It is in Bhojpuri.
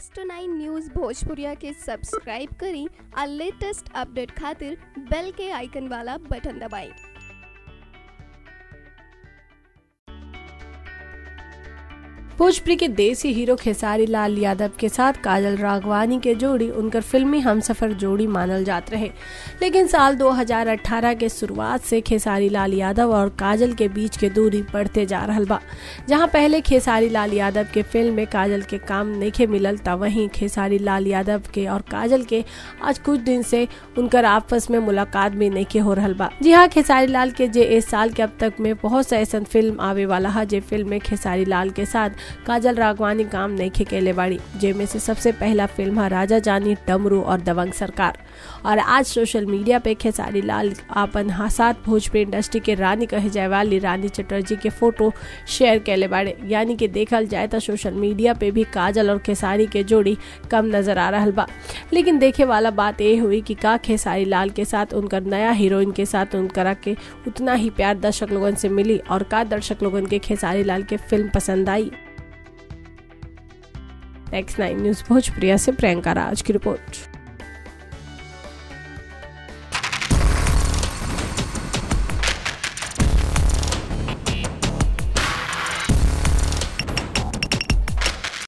टू नाइन न्यूज़ भोजपुरिया के सब्सक्राइब करी और लेटेस्ट अपडेट खातिर बेल के आइकन वाला बटन दबाएं भोजपुरी के देसी हीरो खेसारी लाल यादव के साथ काजल राघवानी के जोड़ी उनकर फिल्मी हमसफर जोड़ी मानल जात रहे लेकिन साल 2018 के शुरुआत से खेसारी लाल यादव और काजल के बीच के दूरी बढ़ते जा रहल बा जहां पहले खेसारी लाल यादव के फिल्म में काजल के काम नहीं मिलल त वहीं खेसारी लाल यादव के और काजल के आज कुछ दिन से उनकर आपस में मुलाकात भी नहीं हो रहल बा जी हाँ खेसारी लाल के जे इस साल के अब तक में बहुत सा ऐसा फिल्म आवे वाला है जे फिल्म में खेसारी लाल के साथ काजल राघवानी काम नहीं खेकेले बाड़ी जेमे से सबसे पहला फिल्म है राजा जानी डमरू और दबंग सरकार और आज सोशल मीडिया पे खेसारी लाल अपन हासात भोजपुरी इंडस्ट्री के रानी कहे जाए वाली रानी चटर्जी के फोटो शेयर कैले बाड़े यानी कि देखल जाए तो सोशल मीडिया पे भी काजल और खेसारी के जोड़ी कम नजर आ रहा बा लेकिन देखे वाला बात ये हुई कि का खेसारी लाल के साथ उनकर नया हीरोइन के साथ उनकरा के उतना ही प्यार दर्शक लोगन से मिली और का दर्शक लोगन के खेसारी लाल के फिल्म पसंद आई एक्स नाइन न्यूज भोजप्रिया से प्रियंका राज की रिपोर्ट